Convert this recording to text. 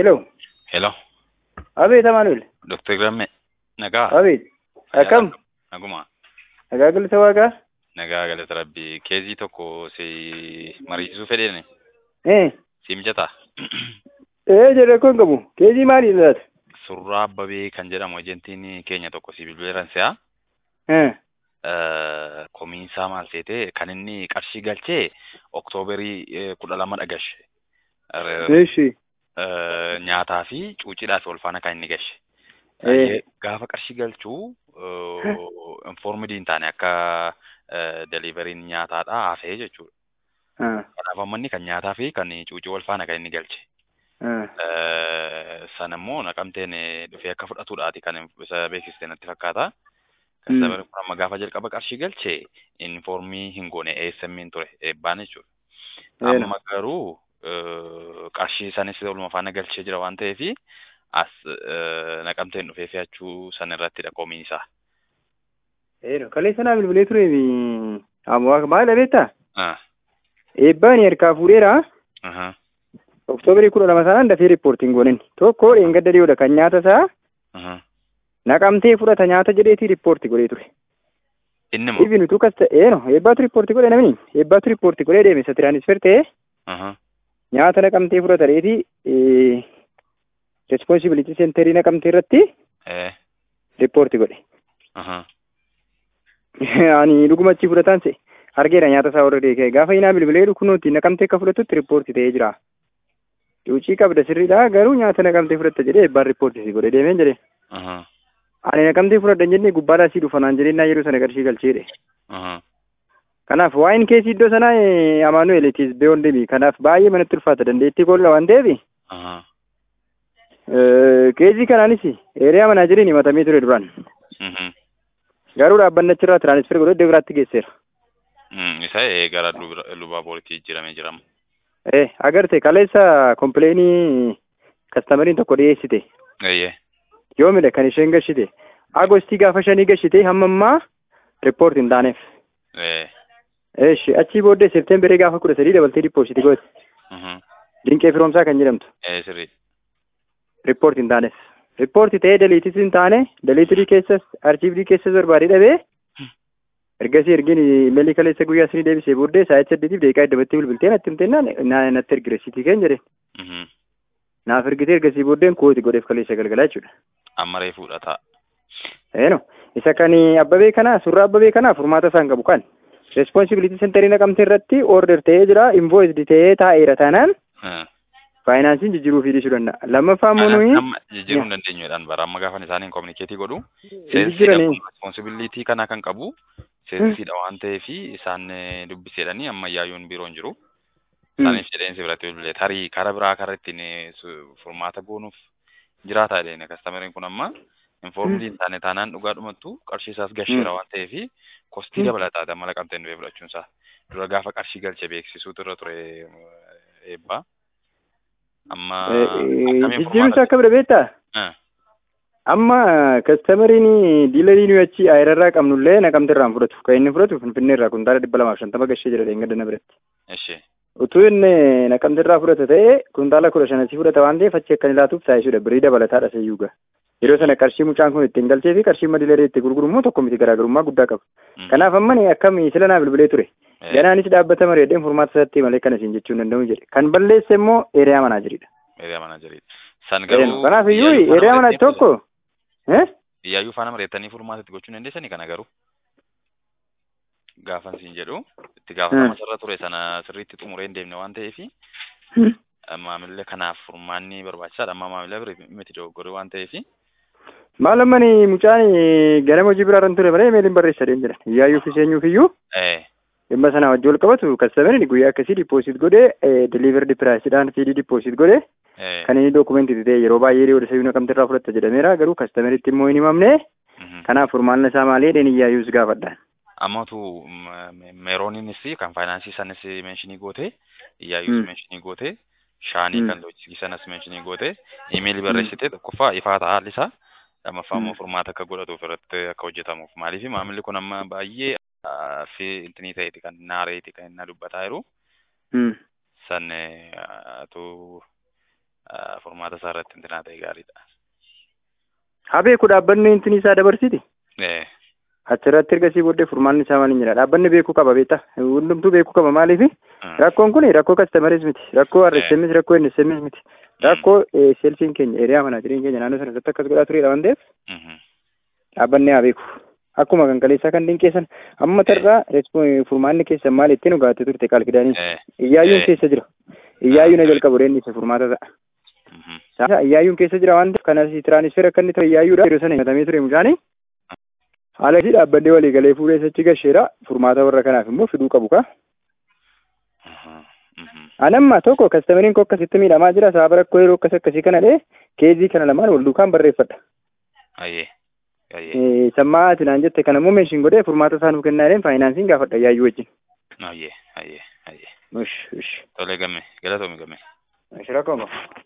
Hello. Hello, Abeet Amaanuel. Dr. Gramme. Nagaa. Abeet. Akkam? Naguma. Nagaa galata waaqaa? Nagaa galata rabbii. Keezii tokko si mariisisuu fedheeni. Eh. Si mijataa? Eh jedhe kun qabu. Keezii maali laata? Surraa Abbabee kan jedhamu ejentiin keenya tokko si bilbileeran si'a. Eh. Komiinsaa maal seete kan inni qarshii galchee Oktooberii kudha lama dhagashe. Eeshi. Nyaataa fi cuucidhaaf ol faana kan inni gashe. Eh. Gaafa qarshii galchuu informidii hin taane akka deliveriin nyaataadha hafee jechuudha. Ah. Kanaaf amma inni kan nyaataa fi kan cuucii wal faana kan inni galche. Ah. Sana immoo naqamteen dhufee akka fudhatudhaati kan isa beeksiste natti fakkaata. Mm. Sababa kun amma gaafa jalqaba qarshii galche informii hin goone ASM'n ture eebbaan jechuudha. Eena. Amma garuu qarshii sanis oluma faana galchee jira waan ta'eef as naqamteen dhufee fe'achuu sana irrattidha komiin isaa. Eeno. Kaleessa naa bilbilee ture ammoo maal abeettaa? Ah, Eebbaan harkaa fuudheera. aha, Oktoobarii kudha lama sanaan dafee riippoortiin goonen. Tokko dheengadda dhiyoodha kan nyaata isaa aha. naqamtee fudhata nyaata jedheetii riippoortii godhee ture. Inni moo? Ibin utuu kas ta'e no eebbaatu riippoortii godhe namni eebbaatu riippoortii godhee deeme isa tiraanisfer ta'e Aha, nyaata naqamtee fudhata reetii responsibility centerii naqamtee irratti eh, riippoortii godhe. aha, Ani dhugumachi fudhataan se argeera nyaata isaa warra deekee gaafa inaa bilbilee kunuutti naqamtee akka fudhatutti riippoortii ta'ee jira. Cuucii qabda sirriidha garuu nyaata naqamtee fudhatta jedhee eebbaan riippoortii si godhe deemeen jedhee. aha, Ani naqamtee fudhadhan jennee gubbaadhaa sii dhufanaan jedhee naa yeroo sana qarshii galcheedhe. aha. Kanaaf waa'in keessi iddoo sanaa Amaanuel itis beeyoon deemi. Kanaaf baay'ee manatti ulfaata dandeettii kolla waan ta'eef Aha. keezii kanaanis eeriyaa manaa jiriin himatamee ture duraan. Mhm. Garuu dhaabbanni achirraa tiraanisfer godhee iddoo biraatti geesseera. Mm, Isa eh, gara lubra- lubaa boolitti jijjiiramee jirama. Eh agarte kaleessa kompleenii kastamariin tokko dhiyeessite. Eeyyee. Yoomidha kan isheen gashite. Agostii gaafa shanii gashite hamma ammaa riippoorti hin taaneef. Eh. Eeshi achii booddee seepteembarii gaafa kudha sadii dabaltee dippoozitii goote. Mhm. Dinqee firoomsaa kan jedhamtu. Eh, sirrii. riippoorti hin taaneef. Riippoorti ta'ee daliitis hin taane daliitirii keessas archiivdii keessas barbaadee dhabee ergasii ergiin imeelii kaleessa guyyaa sinii deebisee booddee sa'aatii saddeetiif deeqaa iddabatti bilbiltee natti himtennaan na- natti ergire sitii keen jedhe Mhm. naaf ergitee ergasii booddeen kooti godheef kaleessa galgalaa jechuudha. Amma reefuudha ta'a. Eeno isa kan abbabee kanaa surraa abbabee kanaa furmaata isaan qabu kan responsibility centerii naqamtee irratti order ta'ee jira invoice ta'ee taa'eera taanaan Eh. faayinaansiin jijjiiruu fi dhiisuu danda'a. Lammaffaa immoo nuyi Amma jijjiiruu hin dandeenyuudhaan bara amma gaafan isaaniin kominikeetii godhu. jijjiiranii Responsibilitii kana kan qabu seensiidha waan ta'eef isaan eh, dubbiseedhanii amma iyyaayyuun biroon jiru. Isaaniif jedheensi biratti bilbilee tarii karaa biraa karaa ittiin eh, su- furmaata goonuuf jiraata jedheen kastamariin kun amma informidii hin taane taanaan dhugaa dhumattu qarshii isaas gasheera waan ta'eef kostii Mm. dabalataa damma laqamteen dhufee fudhachuun isaa dura gaafa qarshii galche beeksisuutu irra ture eh, eebbaa. Amma akkamiin jijjiiruu isaa furmaata akka bira beektaa? Eh, Amma kastamariin diilarii nuyi achi ayirarraa qabnullee naqamte irraan fudhatu. Kan inni fudhatu finfinnee irraa kuntaala dhibba lamaaf shantama gashee jira dheengadda na biratti. ishee Utuu inni naqamte irraa fudhata ta'e kuntaala kudha shanasii fudhata waan ta'eef achi akka inni laatuuf taasisuudha. Birii dabalataadha sayyuuga. Yeroo sana qarshii mucaan kun ittiin galchee fi qarshii diilarii itti gurguru immoo tokko miti garaagarummaa guddaa qaba. Mm. Kanaaf amma ni akkami sila naa bilbilee ture. Eh, Ganaanis dhaabbata mareedheen furmaata isaatti malee kana siin jechuu hin danda'u jedhe. Kan balleesse immoo eeriyaa manaa jiridha. Eeriyaa mana jiriidha. San garuu Kanaaf iyyuu iyyaayyuu faana eeriyaa manaa mareettanii tokko eh? iyyaayyuu faana mareettanii furmaatatti gochuu hin dandeessanii kana garuu gaafan siin jedhu itti gaafatama sarara ture sana sirriitti xumuree hin deemne waan ta'eef maamilli kanaaf furmaanni barbaachisaadha amma maamila bira miti dogoggoree waan ta'eef Maal ammani mucaan ganama hojii biraarran ture malee meeliin barreessa deem jedhan. Iyyaayyuu fi seenyuuf iyyuu eh dhimma sana wajji wal qabatu kastamariin guyyaa akkasii dippoosit godhee delivered piraayisidhaan fiidii dippoosit godhee eh kan inni dookumentii ta'e yeroo baay'ee dhiyoo dhisa naqamte irraa fudhatta jedhameera garuu kastamaritti immoo hin himamne mhm. kanaaf furmaanni isaa maali jedheen iyyaayyuus gaafadhaan. ammatu meerooniinis kan faayinaansii sanis meenshinii goote iyyaayyuus Mm. meenshinii goote shaanii Mm. kan loojistikii sanas meenshinii goote imeelii barreessite tokkoffaa ifaa ta'a haalli isaa lammaffaa immoo Mm. furmaata akka godhatuuf irratti akka hojjetamuuf maaliif maamilli kun amma baay'ee ah, fi intinii ta'eeti kan naareeti kan inni dubbataa jiru Mm. san eh, atu ah, furmaata isaa irratti intinaa ta'e gaariidha. Haa beeku dhaabbanni intin isaa dabarsiti. Eh, Achirratti ergasii booddee furmaanni isaa maaliin jedha. Dhaabbanni beekuu qaba beektaa. Hundumtuu beekuu qaba maaliif mm, rakkoon kun rakkoo kastameris miti. Rakkoo RSMs rakkoo NSMs miti. Rakkoo eh, seelsiin keenya eriyaa manaa jireenya keenya naannoo sana irratti akkas godhaa turedha waan ta'eef mhm, dhaabbanni haa beeku. Akkuma kan kaleessaa kan dinqeessan amma tarraa respo- furmaanni keessan maal ittiin dhugaatte turte qaalqidaaniin. eh, Iyyaayuun Eh. keessa jira. Iyyaayuun na jalqabu reen isa furmaata ta'a. mhm, Sasa iyyaayuun keessa jira waan ta'eef kanas tiraanisfeer akka inni ta'e iyyaayuudha. Yeroo sana himatamee ture mucaanii. Haala isii dhaabbannee walii galee fuudhee sachi gasheera. Furmaata warra kanaaf immoo fiduu qabu ka. mhm, mhm. Anamma tokko kastamariin koo akkasitti miidhamaa jira. Sababa rakkoo yeroo akkas akkasii kana dhee keezii kana lamaan wal duukaan barreeffadha. Ayyee, ayyee, Eh, Sammaa ati naan jette kana immoo meeshiin godhee furmaata isaa nuuf kennaa jedheen faayinaansiin gaafadha iyyaayuu wajjin. ayyee, ayyee, ayyee. Ush, ush. Tolee gamme, galatoomi gamme. Ush rakkoo